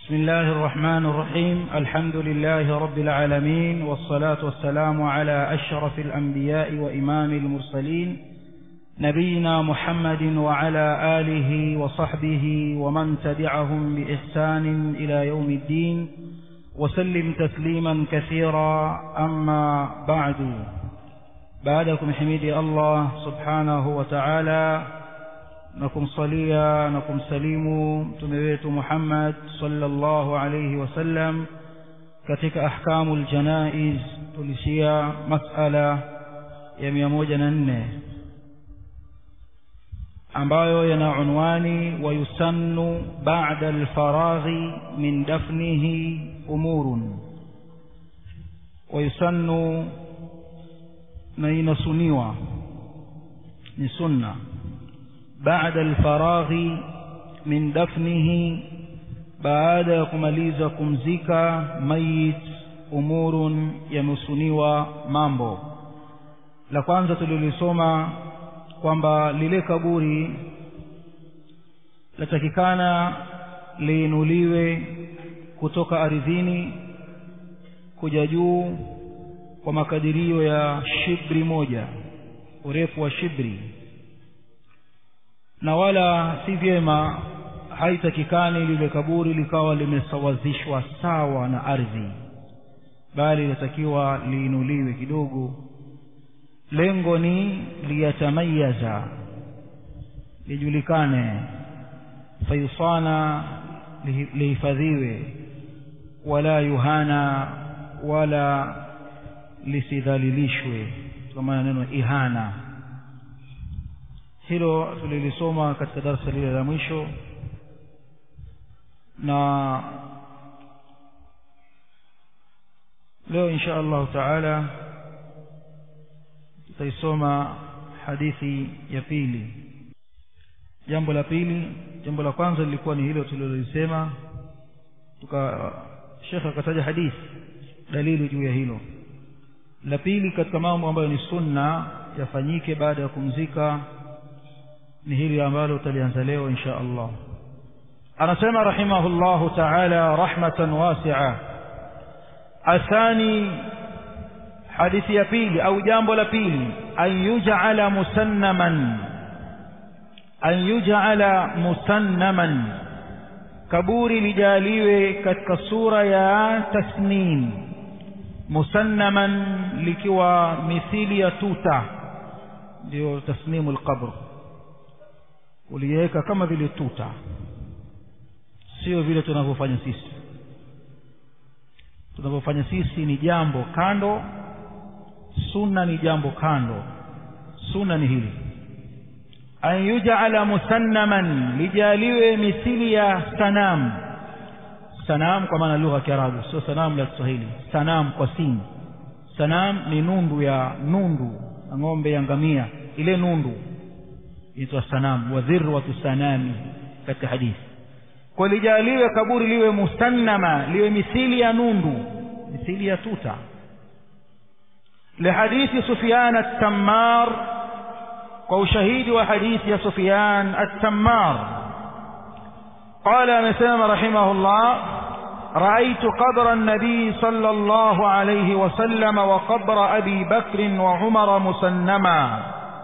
بسم الله الرحمن الرحيم الحمد لله رب العالمين والصلاة والسلام على أشرف الأنبياء وإمام المرسلين نبينا محمد وعلى آله وصحبه ومن تبعهم بإحسان إلى يوم الدين وسلم تسليما كثيرا أما بعد بعدكم حميدي الله سبحانه وتعالى na kumsalia na kumsalimu mtume wetu Muhammad sallallahu alayhi wasallam katika ahkamul janaiz tulishia masala ya mia moja na nne ambayo yana unwani wayusannu ba'da alfaraghi min dafnihi umurun wayusannu na inasuniwa ni sunna بعد الفراغ من دفنه baada ya kumaliza kumzika mayit umurun yamesuniwa mambo la kwanza tulilisoma kwamba lile kaburi latakikana liinuliwe kutoka ardhini kuja juu kwa makadirio ya shibri moja urefu wa shibri na wala si vyema haitakikani lile kaburi likawa limesawazishwa sawa na ardhi bali linatakiwa liinuliwe kidogo lengo ni liyatamayaza lijulikane faisana lihifadhiwe wala yuhana wala lisidhalilishwe kwa maana neno ihana hilo tulilisoma katika darasa lile la mwisho na leo insha Allah taala tutaisoma hadithi ya pili jambo la pili jambo la kwanza lilikuwa ni hilo tulilolisema tuka shekhe akataja hadithi dalili juu ya hilo la pili katika mambo ambayo ni sunna yafanyike baada ya kumzika ni hili ambalo utalianza leo insha Allah anasema rahimahullahu ta'ala rahmatan wasi'a athani hadithi ya pili au jambo la pili an yuj'ala musannaman an yuj'ala musannaman kaburi lijaliwe katika sura ya tasnim musannaman likiwa mithili ya tuta ndio tasnimu alqabr uliweka kama vile tuta sio vile tunavyofanya sisi tunavyofanya sisi ni jambo kando sunna ni jambo kando sunna ni hili an yuj'ala musannaman lijaliwe mithili ya sanam sanam kwa maana lugha ya Kiarabu sio sanam la Kiswahili sanam kwa sin sanam ni nundu ya nundu ng'ombe ya ngamia ile nundu inaitwa sanam wa dhirwatu sanami katika hadithi kwa lijaliwe kaburi liwe musannama liwe mithili ya nundu mithili ya tuta لحديث سفيان التمار وشهيد وحديث يا سفيان التمار قال مسلم رحمه الله رأيت قبر النبي صلى الله عليه وسلم وقبر أبي بكر وعمر مسنما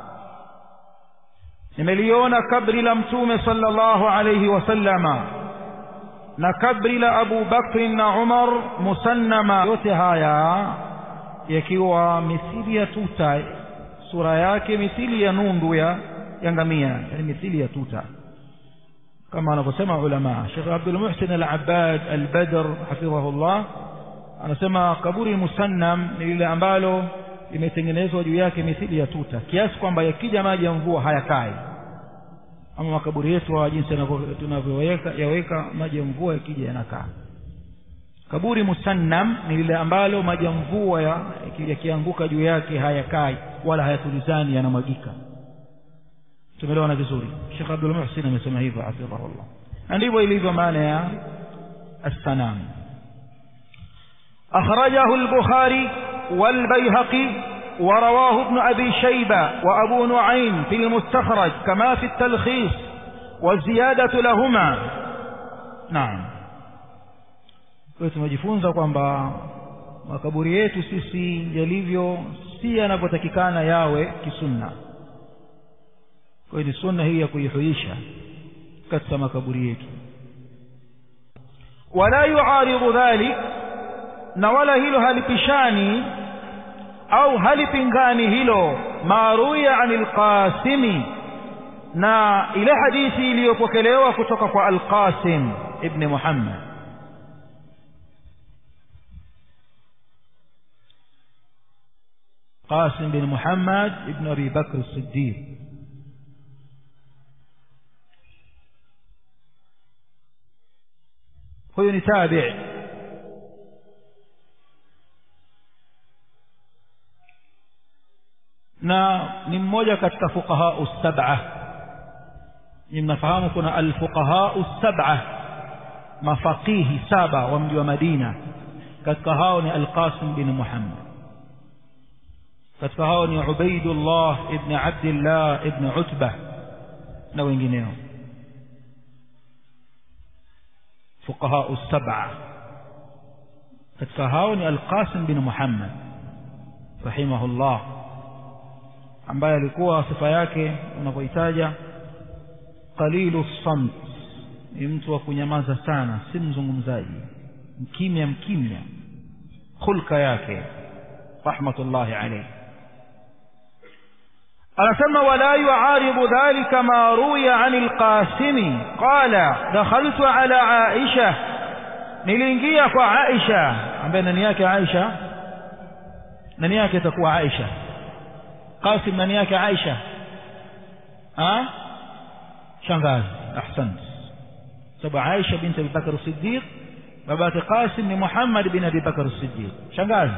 nimeliona kabri la mtume sallallahu alayhi wasallama na kabri la Abu Bakr na Umar musannama yote haya yakiwa mithili ya tuta sura yake mithili ya nundu ya ya ngamia yani mithili ya tuta kama anavyosema ulama Sheikh Abdul Muhsin Al-Abbad Al-Badr hafidhahullah anasema kaburi musannam ni lile ambalo imetengenezwa juu yake mithili ya tuta kiasi kwamba yakija maji ya mvua hayakai ama makaburi yetu wa jinsi tunavyoweka yaweka maji ya mvua yakija yanakaa kaburi musannam ni lile ambalo maji ya mvua yakianguka juu yake hayakai wala hayatulizani yanamwagika tumeelewana vizuri Sheikh Abdul Muhsin amesema hivyo hafidhahullah na ndivyo ilivyo maana ya as-sanam akhrajahu al-Bukhari والبيهقي ورواه ابن أبي شيبة وأبو نعيم في المستخرج كما في التلخيص والزيادة لهما نعم kwa hiyo tumejifunza kwamba makaburi yetu sisi yalivyo si yanavyotakikana yawe kisunna kwa hiyo ni sunna hii ya kuihuisha katika makaburi yetu wala yuaridhu dhalik na wala hilo halipishani au halipingani hilo maruya anil qasimi na ile hadithi iliyopokelewa kutoka kwa al-Qasim ibn Muhammad قاسم بن محمد ابن أبي بكر الصديق huyu ni tabi' na ni mmoja katika fuqaha sab'a ni mnafahamu kuna alfuqaha sab'a mafaqihi saba wa mji wa Madina katika hao ni Al-Qasim bin Muhammad katika hao ni Ubaidullah ibn Abdullah ibn Utbah na wengineo fuqaha sab'a katika hao ni Al-Qasim bin Muhammad rahimahullah ambaye alikuwa sifa yake unapoitaja qalilu samt ni mtu wa kunyamaza sana si mzungumzaji mkimya mkimya khulka yake rahmatullahi alayhi anasema wala yuaridu dhalika ma ruya an alqasimi qala dakhaltu ala aisha niliingia kwa aisha ambaye nani yake aisha nani yake itakuwa aisha qasim nani yake aisha ha shangazi ahsant sababu aisha binti abi bakr as-siddiq babake qasim ni muhammad bin abi bakr as-siddiq shangazi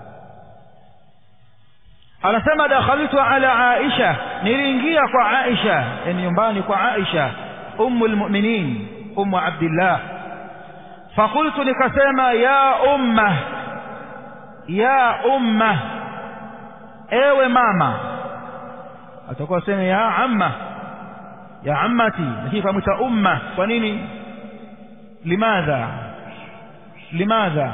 anasema dakhaltu ala aisha niliingia kwa aisha yani nyumbani kwa aisha ummu almu'minin ummu abdillah fakultu nikasema ya umma ya umma ewe mama atakuwa sema ya amma ya ammati lakini kamwita umma kwa nini limadha limadha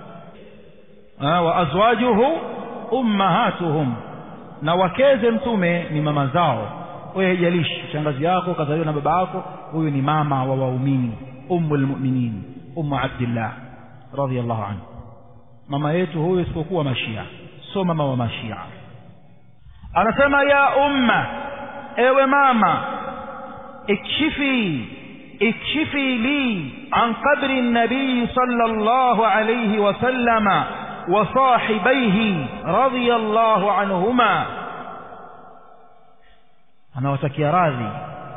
wa azwajuhu ummahatuhum na wakeze mtume ni mama zao wewe haijalishi shangazi yako kazaliwa na baba yako huyu ni mama wa waumini ummul mu'minin ummu abdillah radhiyallahu anhu mama yetu huyu isipokuwa mashia sio mama wa mashia anasema ya umma ewe mama ikshifi ikshifi li an qabri nabii sallallahu alayhi wasallama وصاحبيه رضي الله عنهما أنا وتكي راضي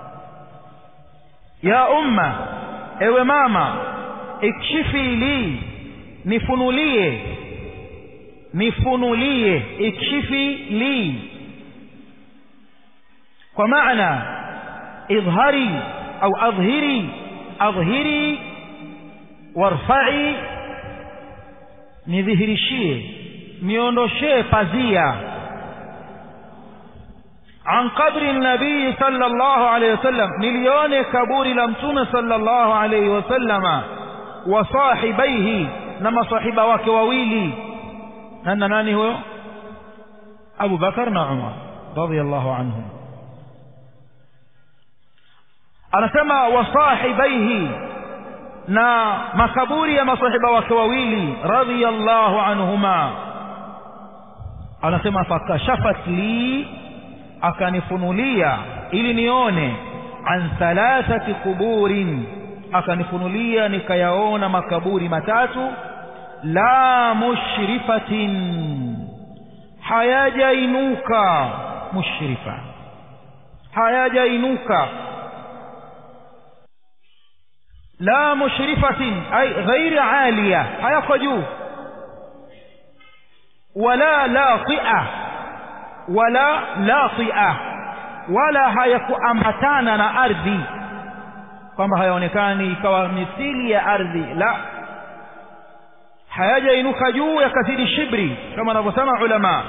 يا أمة ewe mama ikshifi li nifunulie nifunulie ikshifi li kwa maana idhari au adhhiri adhhiri warfa'i nidhihirishie niondoshee pazia an qabri nabii sallallahu alayhi wasallam nilione kaburi la mtume sallallahu alayhi wasallama wa sahibaihi na masahiba wake wawili nana nani huyo Abu Bakar na Umar radiyallahu anhum anasema wa sahibaihi na makaburi ya masahiba wake wawili radhiyallahu anhuma anasema fakashafat li akanifunulia ili nione an thalathati kuburin akanifunulia nikayaona makaburi matatu la mushrifatin hayajainuka mushrifa hayajainuka la mushrifatin ay ghairi aliya hayako juu wala latia wala latia wala hayakuambatana na ardhi kwamba hayaonekani ikawa mithili ya ardhi la hayajainuka juu yakazidi shibri kama wanavyosema ulama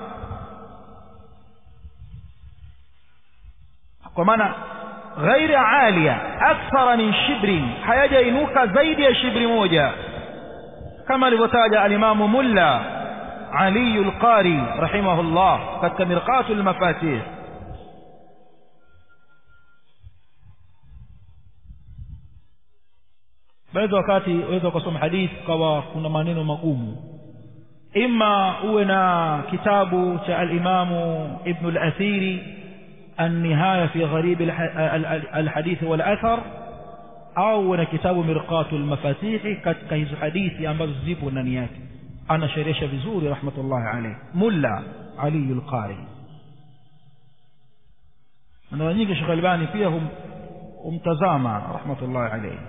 kwa maana غير عالية أكثر من شبر حياجة إنوك زيد يا شبر موجة kama alivyotaja alimamu mulla aliyu lqari rahimahullah katika mirqatu lmafatih baadhi wakati waweza ukasoma hadithi ukawa kuna maneno magumu ima uwe na kitabu cha alimamu ibnu lathiri النهاية في غريب الحديث والأثر أو na kitabu mirqatu lmafatihi katika hizo hadithi ambazo zipo ndani yake anasherehesha vizuri rahmatullahi alayh mulla aliyu lqari mara nyingi shekh albani pia humtazama rahmatullahi alayhi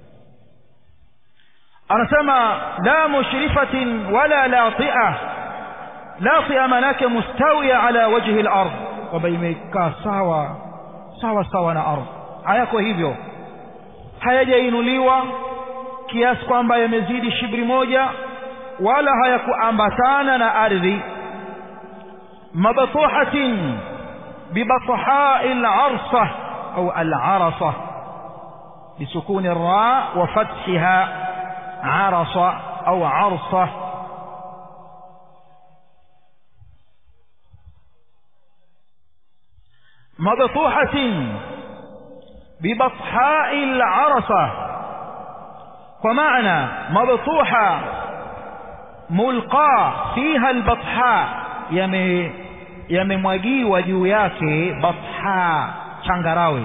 anasema la mushrifatin wala latia latia manake mustawia ala wajhi lard kwamba imekaa sawa sawa sawa na ardhi hayako hivyo hayajainuliwa kiasi kwamba yamezidi shibri moja wala hayakuambatana na ardhi mabtuhatin bibathai larsa au alarasa bisukuni ra wa fathiha arasa au arsa مبطوحة ببطحاء العرصة ومعنى مبطوحة ملقى فيها البطحاء يمي yamemwagiwa juu yake batha changarawe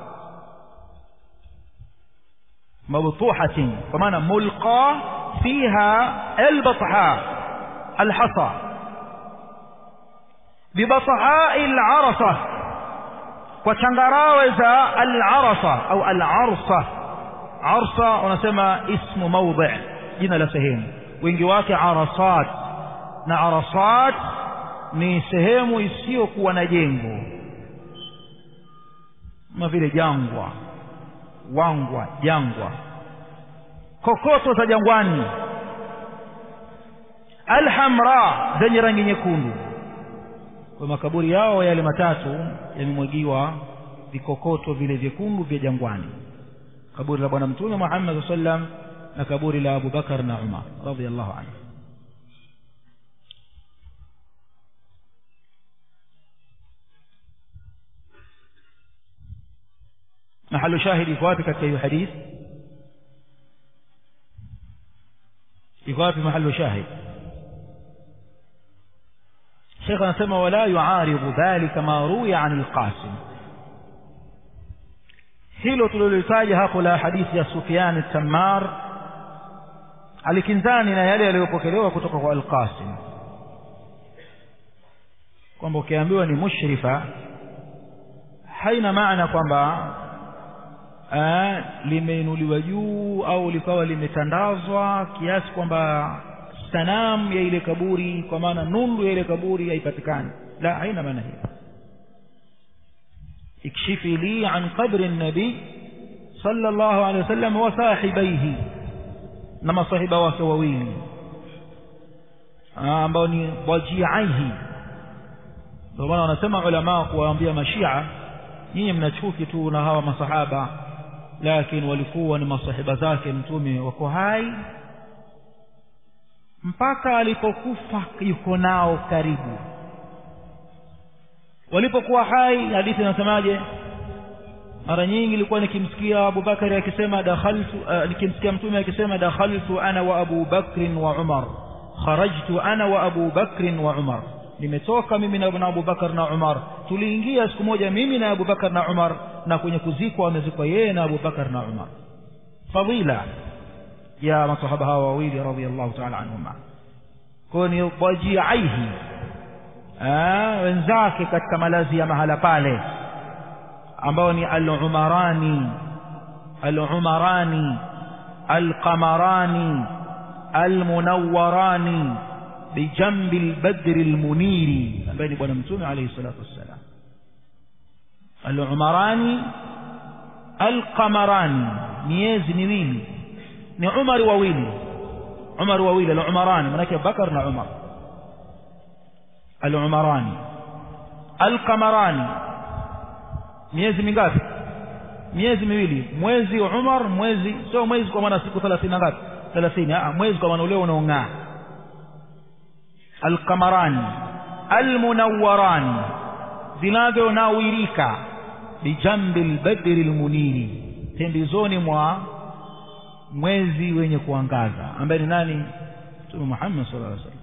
mabtuhatin kwa maana mulqa fiha albatha alhasa bibathai alarasa kwa changarawe za al-arasa au al-arsa arsa unasema ismu mawdhi jina la sehemu wingi wake arasat na arasat ni sehemu isiyokuwa na jengo kama vile jangwa wangwa jangwa kokoto za jangwani alhamra zenye rangi nyekundu kwa makaburi yao yale matatu yamemwagiwa vikokoto vile vyekundu vya jangwani kaburi la bwana mtume Muhammad sallam na kaburi la Abu Bakar na Umar radhiyallahu anhu محل شاهد iko wapi katika hiyo hadithi iko wapi mahali shahid شيخ anasema wala yuaridu dhalika ma ruya an alqasim hilo tulilolitaja hapo la hadithi ya Sufyan at-Tammar alikinzani na yale yaliyopokelewa kutoka kwa al-Qasim kwamba ukiambiwa ni mushrifa haina maana kwamba limeinuliwa juu au likawa limetandazwa kiasi kwamba sanamu ya ile kaburi kwa maana nundu ya ile kaburi haipatikani la haina maana hiyo اكشفي لي عن قبر النبي صلى الله عليه وسلم وصاحبيه نما صاحبه wake wawili ambao ni wajiaihi ndio maana wanasema ulama kuwaambia mashia nyinyi mnachuki tu na hawa masahaba lakini walikuwa ni masahiba zake mtume wako hai mpaka alipokufa yuko nao karibu walipokuwa hai hadithi inasemaje mara nyingi ilikuwa nikimsikia Abu Bakari akisema dakhaltu uh, nikimsikia mtume akisema dakhaltu ana wa Abu Bakr wa Umar kharajtu ana wa Abu Bakr wa Umar nimetoka mimi na Abu Bakar na Umar tuliingia siku moja mimi na Abu Bakar na Umar na kwenye kuzikwa wamezikwa yeye na Abu Bakar na Umar fadhila ya masahaba hawa wawili radhiallahu ta'ala anhuma kwa ni wajiaihi wenzake katika malazi ya mahala pale ambao ni al-umarani al-umarani al-qamarani al-munawwarani bijambi al-badr al-muniri ambaye ni bwana mtume alayhi salatu wassalam al-umarani al-qamarani miezi miwili ni umar wawili umar wawili al-umarani manake bakar na umar al-umarani al-qamarani miezi mingapi miezi miwili mwezi Umar mwezi sio mwezi kwa maana siku 30 ngapi thelathini mwezi kwa maana ule unaong'aa alqamarani almunawwarani vinavyonawirika bijambi lbadri lmuniri pembezoni mwa mwezi wenye kuangaza ambaye ni nani mtume muhammad sala llaw sallam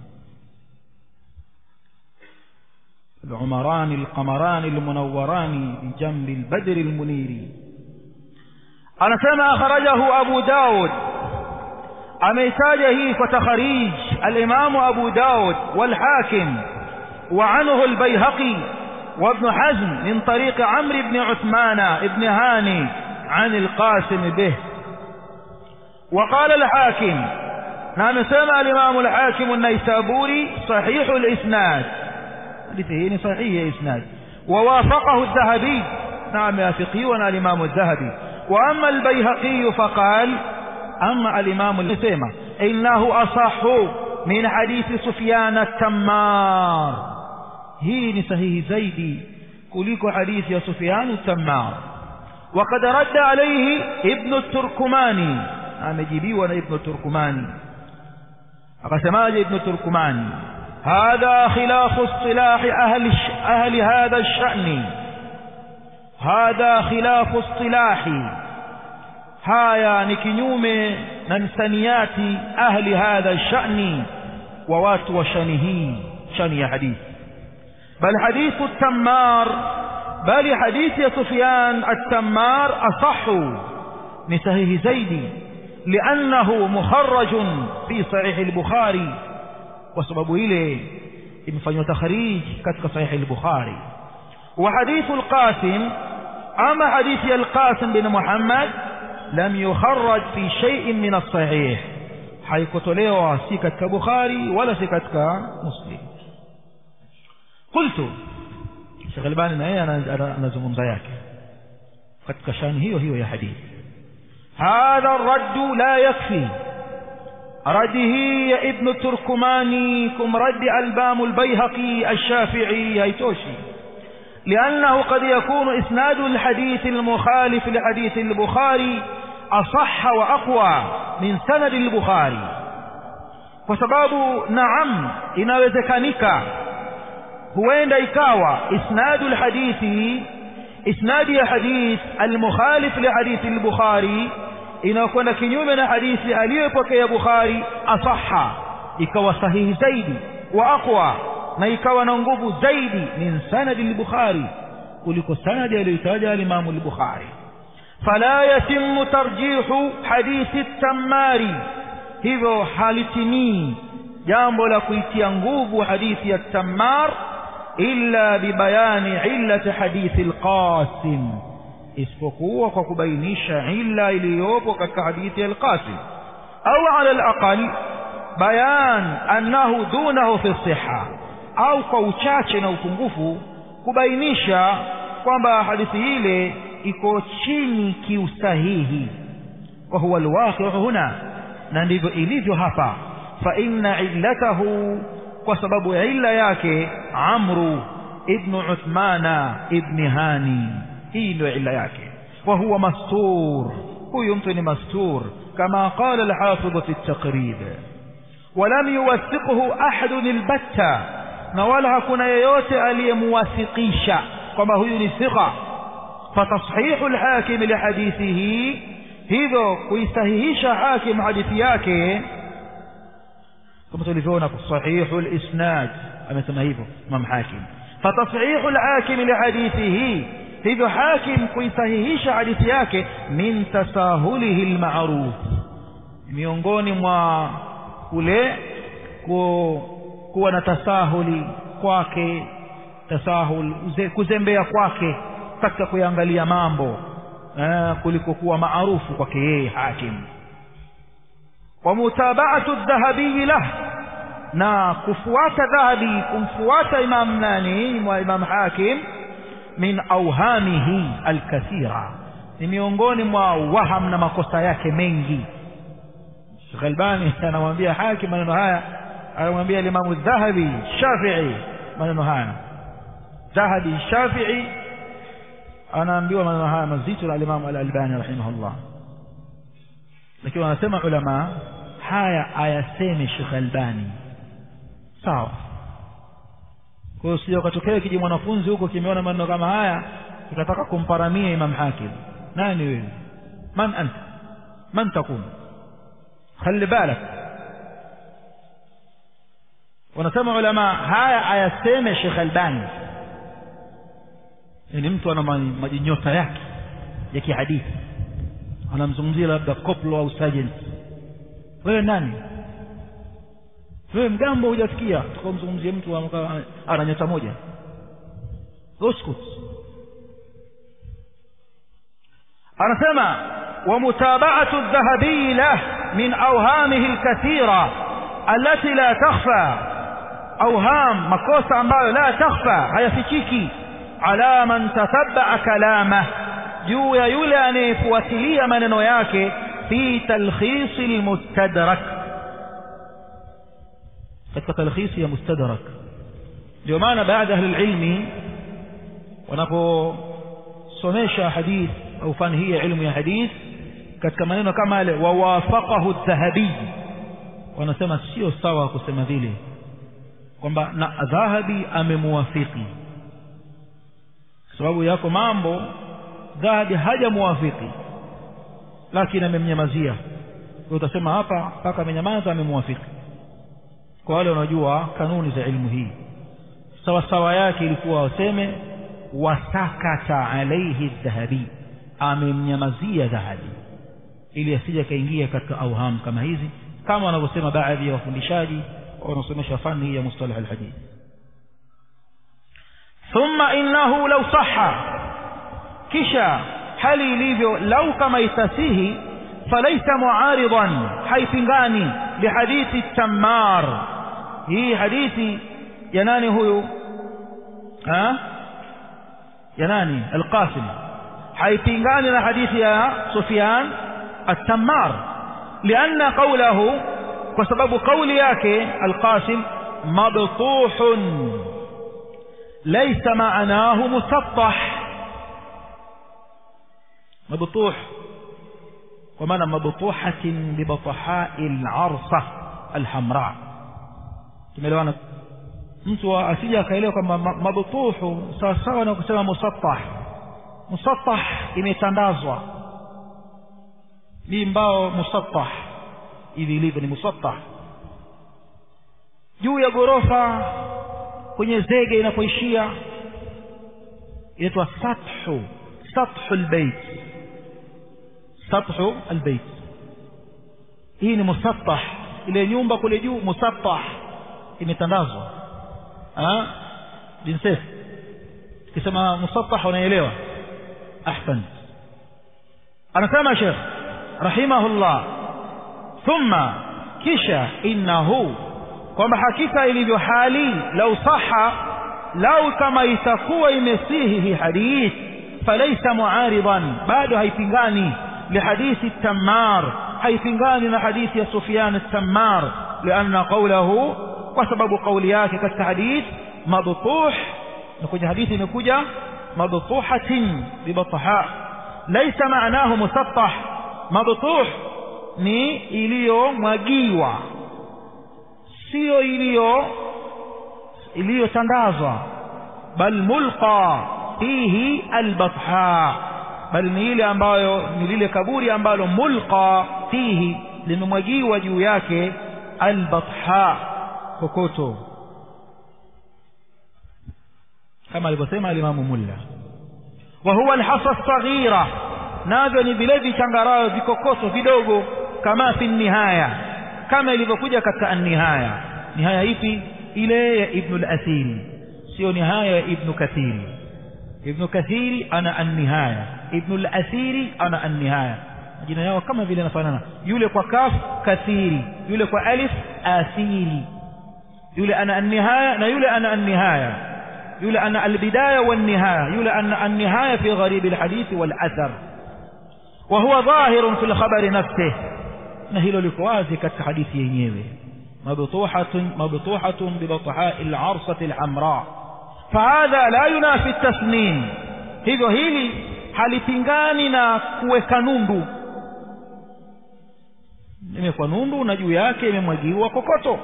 العمران القمران المنوران بجنب البدر المنير أنا سمع أخرجه أبو داود أميتاجه فتخريج الإمام أبو داود والحاكم وعنه البيهقي وابن حزم من طريق عمرو بن عثمان بن هاني عن القاسم به وقال الحاكم نعم سمع الإمام الحاكم النيسابوري صحيح الإسناد حديثه صحيح إسناد ووافقه الذهبي نعم يافقي وانا الإمام الذهبي وأما البيهقي فقال أما الإمام الإسيمة إنه أصح من حديث سفيان التمار هي صحيح زيدي كليك حديث يا سفيان التمار وقد رد عليه ابن التركماني أمجيبي وانا ابن التركماني أقسماج ابن التركماني هذا خلاف اصطلاح أهل, الش... أهل هذا الشأن هذا خلاف اصطلاح haya ni kinyume na msaniati ahli hadha shani wa watu wa shani hii shani ya hadithi bal hadithu tammar bali hadithi ya sufyan at-tammar asahu ni sahihi zaidi liannahu mukharrajun fi sahih al-bukhari kwa sababu ile imefanywa takhrij katika sahih al-bukhari wa hadithu al-qasim ama hadithi al-qasim bin muhammad lam yukharraj fi shay'in min as-sahih haikutolewa si katika bukhari wala si katika muslim qultu Sheikh Albani na yeye anazungumza yake katika shani hiyo hiyo ya hadithi hadha ar-radd la yakfi رده يا ابن التركماني كم رد ألبام البيهقي الشافعي هيتوشي لأنه قد يكون إسناد الحديث المخالف لحديث البخاري أصح وأقوى من سند البخاري وسباب نعم inawezekanika huenda ikawa isnadu alhadithi isnadi ya hadith almukhalif lihadithi albukhari inakwenda kinyume na hadithi aliyopokea bukhari asaha ikawa sahihi zaidi wa aqwa na ikawa na nguvu zaidi min sanadi al-bukhari kuliko sanadi aliyotaja al-imam al-bukhari fala yatimmu tarjihu hadithi at-tammari hivyo halitimii jambo la kuitia nguvu hadithi ya tammar illa bibayani illati hadithi al-qasim isipokuwa kwa kubainisha illa iliyopo katika hadithi ya al-qasim au ala al-aqal bayan annahu dunahu fi sihha au kwa uchache na upungufu kubainisha kwamba hadithi ile iko chini kiusahihi wa huwa alwaqi'u huna na ndivyo ilivyo hapa fa inna illatahu kwa sababu ya illa yake amru ibn uthmana ibn hani hii ndio illa yake wa huwa mastur huyu mtu ni mastur kama qala al-hafidh fi at-taqrib ولم يوثقه أحد البتة na wala hakuna yeyote aliyemuwathiqisha kwamba huyu ni thiqa fatashihu alhakim lihadithihi hivyo kuisahihisha hakim hadithi yake kama tulivyoona sahihu alisnad amesema hivyo imam hakim fatashihu alhakim lihadithihi hivyo hakim kuisahihisha hadithi yake min tasahulihi almaruf miongoni mwa kule kuwa na tasahuli kwake tasahul kuzembea kwake katika kuangalia mambo eh, kuliko kuwa maarufu kwake yeye hakim wa mutaba'atu adh-dhahabi lah na kufuata dhahabi kumfuata imam nani wa imam hakim min awhamihi alkathira ni miongoni mwa waham na makosa yake mengi Sheikh Albani anamwambia hakim maneno haya anamwambia Imam Dhahabi Shafi'i maneno haya Dhahabi Shafi'i anaambiwa maneno haya mazito na Imam Al-Albani rahimahullah lakini wanasema ulama haya ayaseme Sheikh Albani sawa kwa hiyo sio katokea kiji mwanafunzi huko kimeona maneno kama haya kitataka kumparamia Imam Hakim nani wewe man anta man takun khali balak wanasema ulama haya ayaseme Sheikh Albani ni mtu ana majinyota yake ya kihadithi anamzungumzia labda koplo au sergeant wewe nani wewe mgambo hujasikia tukamzungumzie mtu ana nyota moja uskut anasema ومتابعة الذهبي له من أوهامه الكثيرة التي لا تخفى أوهام مكوسة ambayo لا تخفى hayafichiki على من تتبع كلامه juu ya yule anayefuatilia maneno yake fi talkhisi almustadrak katika talkhisi ya mustadrak ndio maana baada ya ilmi wanaposomesha hadith au fani hii ya ilmu ya hadith katika maneno kama yale wawafaqahu dhahabi wanasema sio sawa kusema vile kwamba na dhahabi amemuwafiki sababu yako mambo dhahabi hajamuwafiki lakini amemnyamazia utasema hapa mpaka amenyamaza amemwafiki kwa wale wanaojua kanuni za ilmu hii sawa sawa yake ilikuwa waseme wasakata alaihi dhahabi amemnyamazia dhahabi ili asije akaingia katika auham kama hizi kama wanavyosema baadhi ya wafundishaji wanaosomesha fani hii ya mustalah alhadith thumma innahu law sahha kisha hali ilivyo lau kama itasihi falaisa muaridan haipingani lihadithi tammar hii hadithi ya nani huyu ha ya nani alqasim haipingani na hadithi ya sufyan التمار لأن قوله وسبب قول ياك القاسم مبطوح ليس معناه مسطح مبطوح ومعنى مبطوحة ببطحاء العرصة الحمراء tumeelewana mtu asije akaelewa kwamba mabtuhu sawasawa na kusema musattah musattah imetandazwa ni mbao musattah hivi ilivyo ni musattah juu ya ghorofa kwenye zege inapoishia inaitwa sathu sathu albayt sathu albayt hii ni musattah ile nyumba kule juu musattah imetandazwa ah jinsef kisema musattah unaelewa ahsan anasema sheikh rahimahullah thumma kisha innahu kwamba hakika ilivyo hali lau saha lau kama itakuwa imesihi hii hadith falaisa muaridan bado haipingani lihadithi tammar haipingani na hadithi ya sufyan at-tammar lianna qawlahu kwa sababu kauli yake katika hadith mabtuh na kwenye hadithi imekuja mabtuhatin bibatha laysa maanahu musattah mabtuh ni iliyomwagiwa sio iliyo iliyotandazwa bal mulqa fihi albatha bal ni ile ambayo ni lile kaburi ambalo mulqa fihi limemwagiwa juu yake albatha kokoto kama alivyosema alimamu mulla wa huwa alhasa saghira navyo ni vile vichangarayo vikokoto vidogo kama fi nihaya kama ilivyokuja katika an-nihaya nihaya ipi ile ya ibn al-athiri sio nihaya ya ibn kathiri ibn kathiri ana an-nihaya ibn al-athiri ana an-nihaya majina yao kama vile yanafanana yule kwa kaf kathiri yule kwa alif athiri yule ana an-nihaya na yule ana an-nihaya yule ana al-bidaya wan-nihaya yule ana an-nihaya fi gharib al-hadith wal-athar وهو ظاهر في الخبر نفسه na hilo liko wazi katika hadithi yenyewe mabtuhatun mabtuhatun bibatha'i al-'arsati al-hamra fahadha la yunafi at-tasnim hivyo hili halipingani na kuweka nundu imekuwa nundu na juu yake imemwagiwa kokoto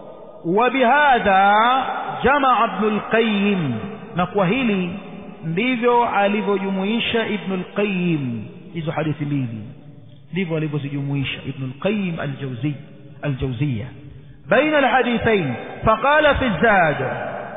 وبهذا جمع ابن القيم نقوى hili ndivyo alivyojumuisha ibn al-qayyim hizo hadithi mbili ndivyo alivyozijumuisha ibn al-qayyim al-jawzi al-jawziyya بين الحديثين فقال في الزاد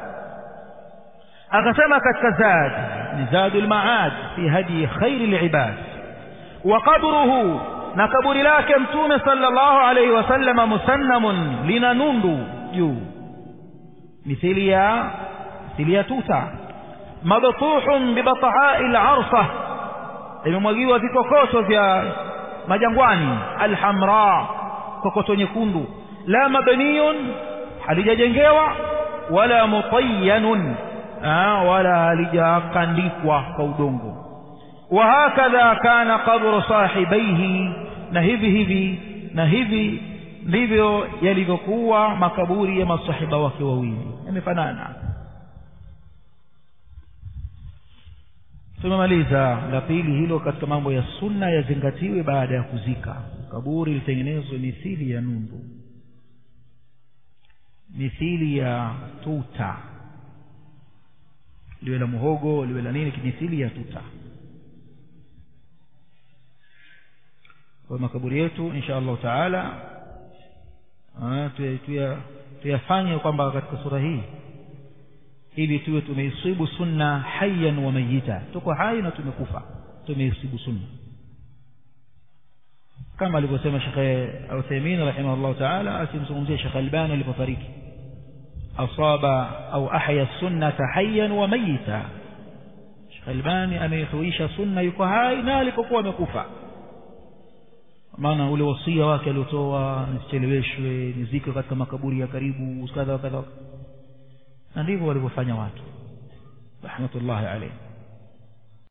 akasema katika zad ni zadul maad fi hadi khair al-ibad wa qabruhu na kaburi lake mtume sallallahu alayhi wasallam musannamun lina nundu juu mithili ya mithili ya tuta mabtuhun bibatahai al-arsa imemwagiwa vikokoto vya majangwani alhamra kokoto nyekundu la mabniyun halijajengewa wala mutayyanun wala halijakandikwa kwa udongo وهكذا كان قبر صاحبيه na hivi hivi na hivi ndivyo yalivyokuwa makaburi ya masahiba wake wawili yamefanana tumemaliza la pili hilo katika mambo ya sunna yazingatiwe baada ya kuzika kaburi litengenezwe mithili ya nundu mithili ya tuta liwe la muhogo liwe la nini mithili ya tuta kwa makaburi yetu insha allahu taala tuyafanye kwamba katika sura hii ili tuwe tumeisibu sunna hayyan wa mayita tuko hai na tumekufa tumeisibu sunna kama alivyosema shekhe uthaimin rahimahullahu taala akimzungumzia shekhe albani alipofariki asaba au ahya sunnata hayyan wa mayita shekhe albani ameihuisha sunna yuko hai na alipokuwa amekufa maana ule wasia wake aliotoa nisicheleweshwe nizikwe katika makaburi ya karibu kadha kadha na ndivyo walivyofanya watu rahmatullahi alayhi